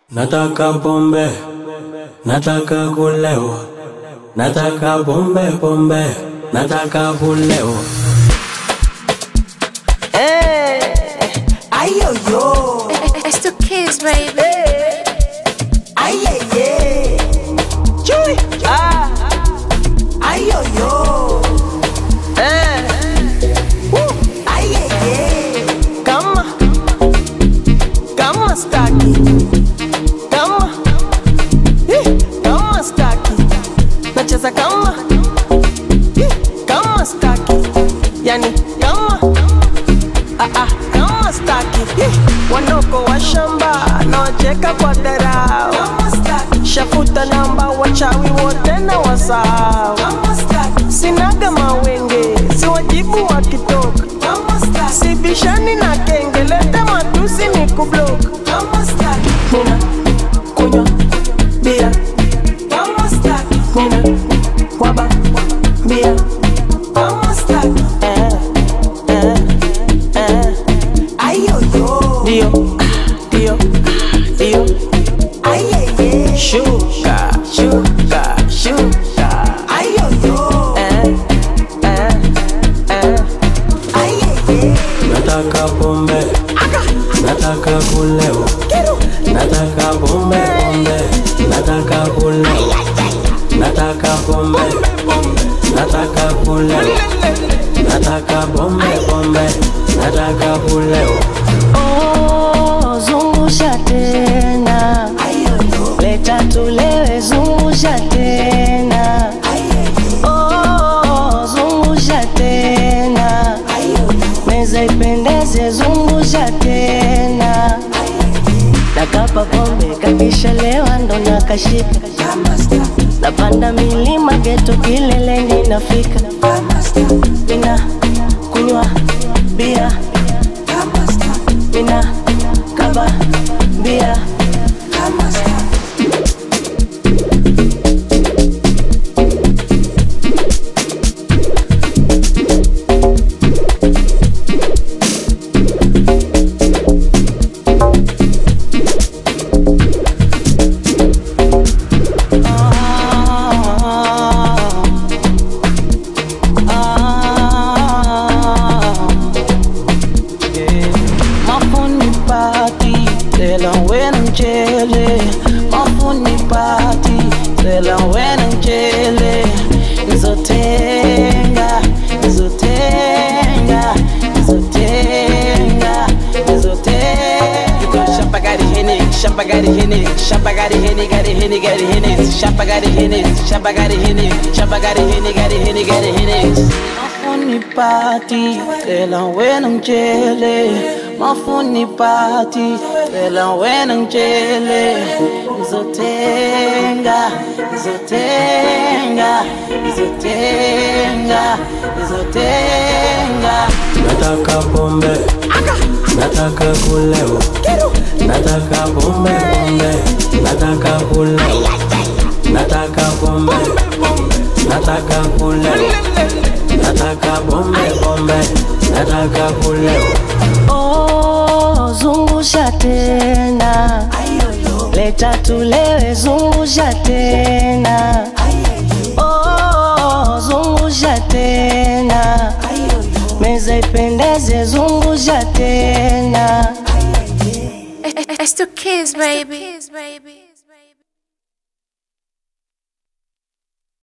Nataka pombe, nataka kulewa, nataka pombe pombe, nataka kulewa. Ay, yo, yo. It's the kids, baby. Ay, yeah, yeah. Chui. Ah. Ay, yo, yo. Eh. Woo. Ay, yeah, yeah. Kama. Kama staki. Kama. Eh, Kama staki. Nacheza kama. Eh, Kama staki. Yani kama. Ah, ah, kama staki Ih, wanoko wa shamba nawacheka kwa dharau shafuta namba wachawi wote na wasahau sinaga mawenge siwajibu wakitoka sibishani na kenge leta matusi ni kublok nina kunywa bia nina waba bia eh, eh, eh. Dio, Dio, Dio. Sugar, sugar, sugar. Eh, eh, eh. Nataka pombe, nataka kulewa, nataka pombe pombe, nataka kulewa, nataka pombe, nataka kulewa, nataka pombe pombe, nataka kulewa. Oh, zungusha tena, leta tulewe, zungusha tena. Oh, zungusha tena, meza ipendeze, zungusha tena. Nakapa pombe kakishalewa ndo nakashika, napanda milima geto kileleni nafika, mina kunywa bia mina kaba bia Mafuni party, tell 'em when I'm jelly. Mafuni party, tell 'em when I'm jelly. Nizotenga, nizotenga, nizotenga, nizotenga. You go shamba got it henny, shamba got it henny, shamba got it henny, got it henny, got it henny, shamba got it henny, shamba got it henny, shamba got it henny, got it henny, got it henny. Mafuni party, tell 'em when I'm jelly. Mafuni party, tell 'em when I'm jelly. Nizotenga, nizotenga, nizotenga, nizotenga. Nataka pombe, nataka kulewa, nataka pombe pombe, nataka kulewa, nataka pombe, nataka kulewa, nataka pombe pombe, nataka kulewa. Oh, zungusha tena, leta tulewe, zungusha tena. Oh, zungusha tena, meza ipendeze, zungusha tena. It's the kids, baby.